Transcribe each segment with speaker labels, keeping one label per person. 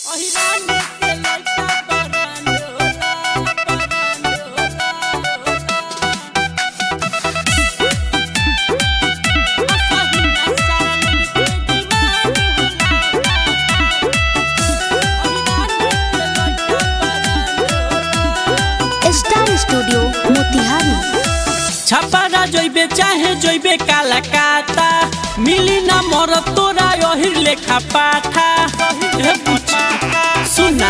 Speaker 1: star studio Motihari
Speaker 2: छपारा जइबे चाहे जइबे कालाकाता मिली ना मोर तोरा यही लेखा पाठा हे बुच्ची, सुना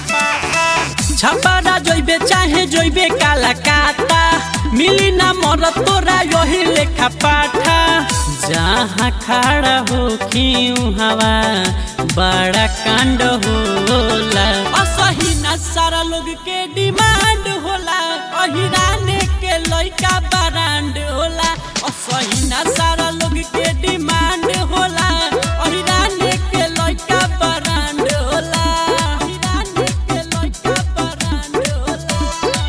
Speaker 2: छपारा जइबे चाहे जइबे कालाकाता मिली ना मोर तोरा यही लेखा पाठा जहाँ खड़ा हो क्यों हवा बड़ा कांड होला असही ना सारा लोग के डिमांड होला अहिराने के लइका ब्रांड होला असही ना सारा लोग के डिमांड होला अहिराने के लइका ब्रांड होला अहिराने के लइका ब्रांड होला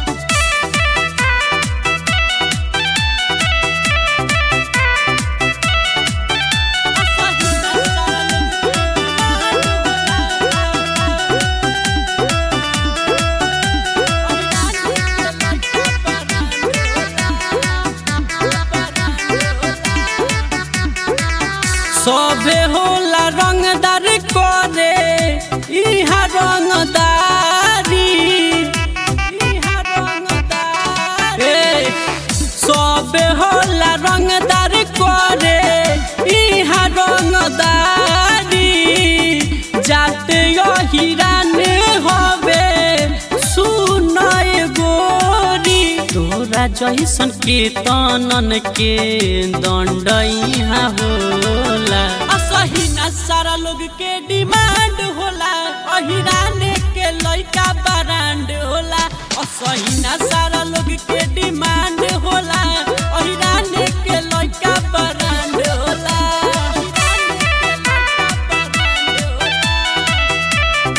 Speaker 2: सभे होला रंगदार करे इहा रंगदारी इहा रंगदारी ए, सभे होला रंगदार करे इहा रंगदारी जाते हिराने हवे सुनय गोरी तोरा जैसन के तनन के दंड यहाँ होला असही ना सारा लोग के डिमांड होला अहिराने के लइका ब्रांड होला असही ना सारा लोग के डिमांड होला अहिराने के लइका ब्रांड होला अहिराने के लइका ब्रांड होला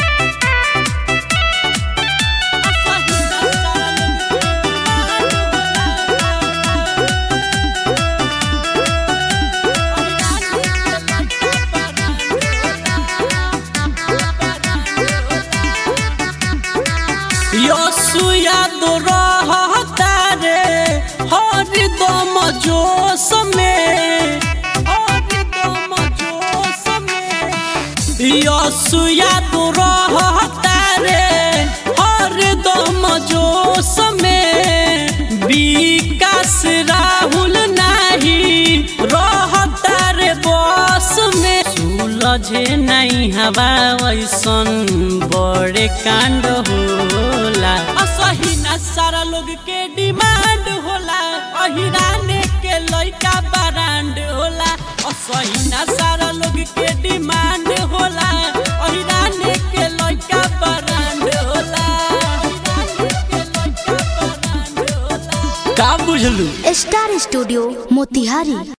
Speaker 2: यसुया दो रहता रे हरदम जोश में हरदम जोश में यसुया दो रहता रे हरदम जोश में विकास राहुल नाही रहता रे बस में सुलझे नहीं हवा ऐसन बड़े कांड होला असही ना सारा लोग के डिमांड होला अहिराने के लइका ब्रांड होला असही ना सारा लोग के डिमांड होला अहिराने के लइका ब्रांड होला अहिराने के लइका ब्रांड होला का बुझलू
Speaker 1: स्टार स्टूडियो मोतिहारी